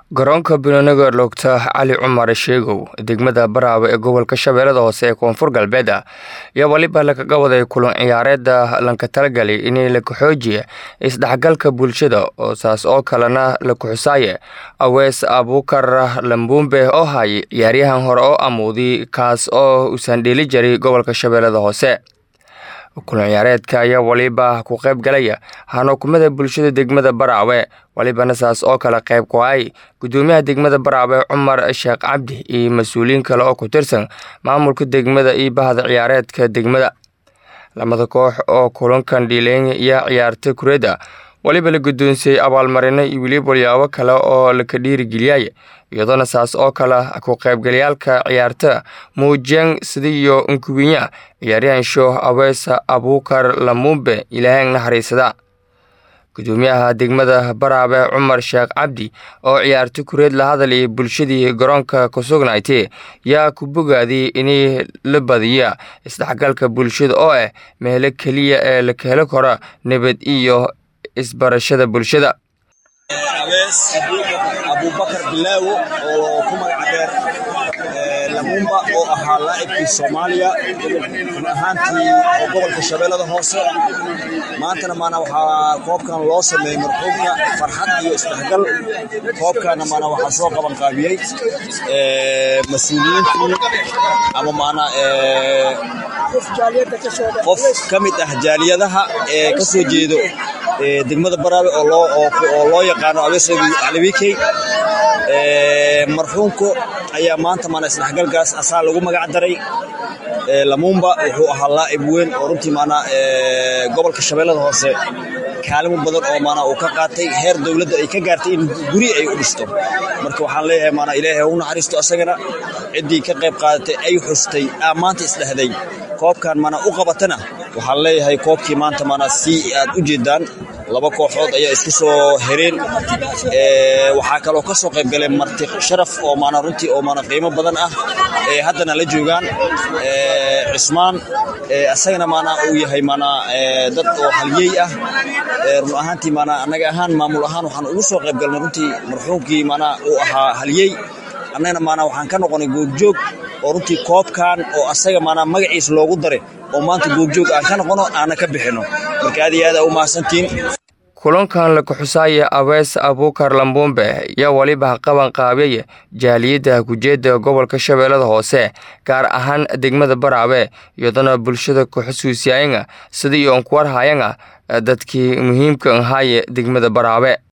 garoonka binooniga loogta cali cumar sheegow degmada baraawe ee gobolka shabeellada hoose ee koonfur galbeed ayaa weliba lagaga waday kulan ciyaareeda lanka talagalay in la kaxoojiya isdhexgalka bulshada oo saas oo kalena la kuxusaaye awees abuukar lambuumbe oo hayay ciyaaryahan hore oo amuudi kaas oo usan dheeli jiray gobolka shabeellada hoose kulan ciyaareedka ayaa weliba ku qayb galaya hanukumada bulshada degmada baraawe welibana saas oo kale qayb ku ay gudoomiyaha degmada baraawe cumar sheekh cabdi iyo mas-uuliyiin kale oo ku tirsan maamulka degmada iyo bahda ciyaareedka degmada lamada koox oo kulankan dhiileenya iyo ciyaarta kureeda weliba la guddoonsiyey abaalmarino iyo weliba walyaabo kale oo laka dhiirigeliyay iyadoona saas oo kale ku qaybgalayaalka ciyaarta muujiyeen sidiyo nkuwinya ciyaaryahan shooh aweesa abuukar lamumbe ilaahayn naxariisada gudoomiyaha degmada baraabe cumar sheekh cabdi oo ciyaarta kureed la hadlayay bulshadii garoonka ku sugnaaytay yaa ku bogaaday in la badiya isdhexgalka bulshada oo ah meelo keliya ee la kahelo karo nabad iyo isbarashada bulshada abees abubakar bilaawo oo ku magaca dheer lamumba oo ahaa laacibkii soomaaliya run ahaantii oo gobolka shabeellada hoose maantana maana waxaa koobkan loo sameeyey marxuumka farxad iyo isdhexgal koobkaana maana waxaa soo qaban qaabiyey mas-uuliyiintii ama maana qof ka mid ah jaaliyadaha ee ka soo jeedo degmada baraawe oo loo yaqaano abees calibikey marxuumku ayaa maanta maana isdhexgalkaas asaa lagu magac daray lamumba wuxuu ahaa laa'ib weyn oo runtii maanaa gobolka shabeellada hoose kaalimo badan oo maanaa uu ka qaatay heer dowladda ay ka gaartay in guri ay u dhisto marka waxaan leeyahay maanaa ilaahay ha u naxariisto asagana ciddii ka qayb qaadatay ay xustay aa maanta isdhehday koobkan maanaa u qabatana waxaan leeyahay koobkii maanta maanaa si aad u jeedaan laba kooxood ayaa isku soo hereen waxaa kaloo ka soo qayb galeen marti sharaf oo maanaa runtii oo maanaa qiimo badan ah ee haddana la joogaan cismaan asagana maanaa uu yahay maanaa dad oo halyey ah run ahaantii maanaa annaga ahaan maamul ahaan waxaan ugu soo qayb galnay runtii marxuumkii maanaa uu ahaa halyey annagana maanaa waxaan ka noqonay goobjoog oo runtii koobkan oo asaga maanaa magaciisa loogu daray oo maanta goobjoog aan ka noqono aana ka bixino marka aad iyo aad aa u mahadsantiin kulankan la kuxusaaya awees abuukar lambumbe yaa weliba qaban qaabiyaya jaaliyadda kujeeda gobolka shabeellada hoose gaar ahaan degmada baraawe iyadoona bulshada kuxusuusiyayanga sidii oon kuwarhayanga dadkii muhiimka ahaaye degmada baraawe